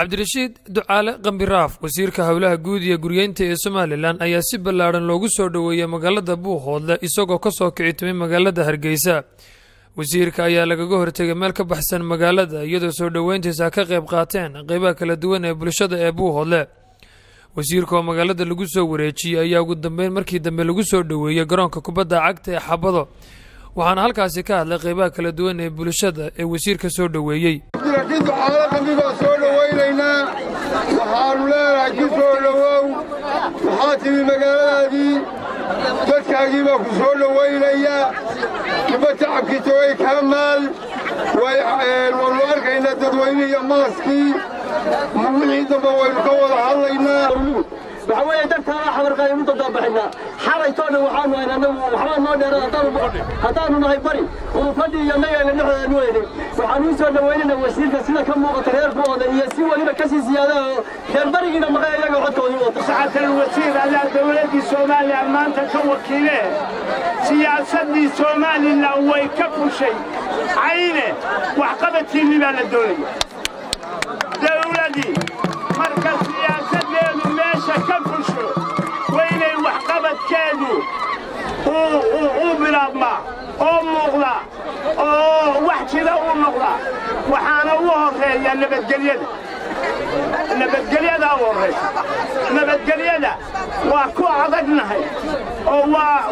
cabdirashiid ducaale qambiraaf wasiirka howlaha guud iyo guryeynta ee somalilan ayaa si ballaadhan loogu soo dhoweeyey magaalada buuhoodle isagoo ka soo kici timay magaalada hargeysa wasiirka ayaa lagaga hortegay meel ka baxsan magaalada iyadoo soo dhoweyntiisa ka qayb qaateen qeybaha kala duwan ee bulshada ee buuhoodle wasiirka oo magaalada lagu soo wareejiyey ayaa ugu dambeyn markii dambe lagu soo dhoweeyey garoonka kubadda cagta ee xabado waxaana halkaasi ka hadlay qeybaha kala duwan ee bulshada ee wasiirka soo dhoweeyey abdirashiid ducaale qambibaa soo dhowaynaynaa waxaannu leenahay ku soo dhowow waxaa timi magaaladaadii dadkaagii baa ku soo dhowaynaya kiba tacabkiisa way kaa maal waannu arkaynaa dadweyne iyo maaskii wixii dambe waynu ka wada hadlaynaa waxaa weeye dartaada xabarqaaynu dadaabaxinaa xalaytoo dhan waxaanu hayn annagu waxbaa noo dheerada haddaannu nahay bari urufadhii iyo nagayna dhexdeenu weynay waxaanu u soo dhowaynayna wasiirka sida ka muuqata reer buooda iyo si weliba ka sii siyaada oo reer barigiina maqay iyaga codkoodii wata saxatan wasiir allaa dowladdii soomaaliya maanta ka wakiilee siyaasaddii somalilan way ka fushay cayne waxqabadkiinni baa la doonaya dowladii marka siyaasaddeedu meesha ka fusho waynay waxqabadkeedu uu bilaabmaa oo muuqdaa oo wax jira uu noqdaa waxaana u horreeya nabadgelyada nabadgelyadaa u horraysa nabadgelyada waa ku adagnahay oo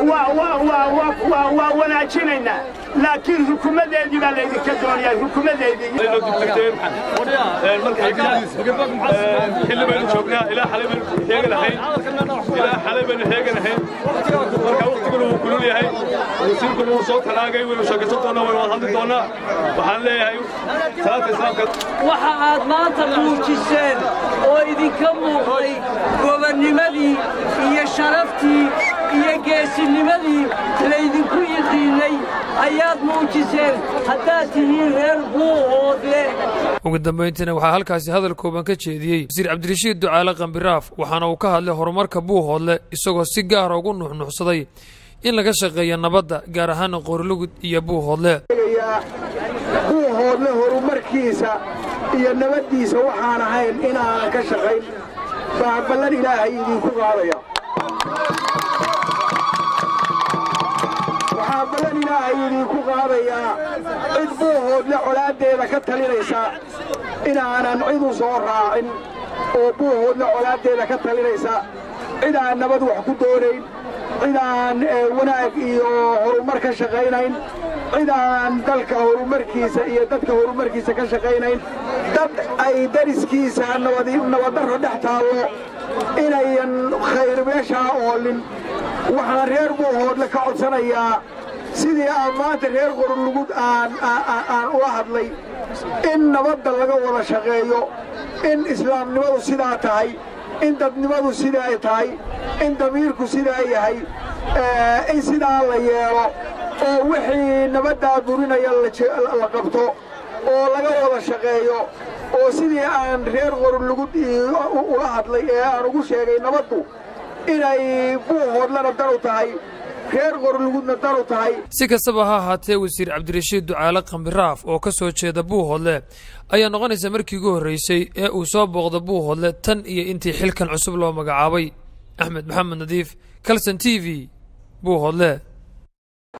waa wanaajinaynaa laakiin rukumadeedii baa laydinka doonayaa xilli baynu joognaa ilaa xalay baynu heeganahayn ilaa xalay baynu heeganahayn marka waqtiguna wuu kulul yahay wasiirkuna wuu soo talaagay waynu sheekaysan doonnaa waynu wada hadli doonnaa waxaan leeyahay salaadka islaamka waxa aad maanta muujiseen oo idinka muuqday gobannimadii iyo sharaftii iyo geesinimadii laydinku yiqiinnay ayaad muujiseen haddaad tihiin reer buuhoodle ugu dambayntiina waxaa halkaasi hadal kooban ka jeediyey wasiir cabdirashiid ducaale qambiraaf waxaana uu ka hadlay horumarka buuhoodle isagoo si gaara ugu nuxnuxsaday in laga shaqeeyo nabadda gaar ahaana qoorlugud iyo buuhoodle buuhoodle horumarkiisa iyo nabaddiisa waxaan ahayn inaanan ka shaqayn baa ballan ilaahay idinku qaadaya waxaa ballan ilaahay idinku qaadayaa cid buuhoodle colaaddeeda ka talinaysa inaanan cid u soo raacin oo buuhoodle colaaddeeda ka talinaysa cid aan nabad wax ku doonayn cid aan wanaag iyo horumar ka shaqaynayn cid aan dalka horumarkiisa iyo dadka horumarkiisa ka shaqaynayn dad ay dariskiisa nabaddarro dhex taallo inayan khayr meeshaa oolin waxaan reer buuhoodle ka codsanayaa sidii aan maanta reer qorlugud aan ula hadlay in nabadda laga wada shaqeeyo in islaamnimadu sidaa tahay in dadnimadu sidaa tahay in damiirku sidaa yahay in sidaa la yeelo oo wixii nabaddaa burinaya la qabto oo laga wada shaqeeyo oo sidii aan reer qorlugud ula hadlay ee aan ugu sheegay nabaddu inay buuhoodlana dan u tahay reer qorlugudna dan u tahay si kastaba ha ahaatee wasiir cabdirashiid ducaale qambiraaf oo ka soo jeeda buuhoodle ayaa noqonaysa markii ugu horreysay ee uu soo booqda buuhoodle tan iyo intii xilkan cusub loo magacaabay axmed maxamed nadiif kalson t v buuhoodle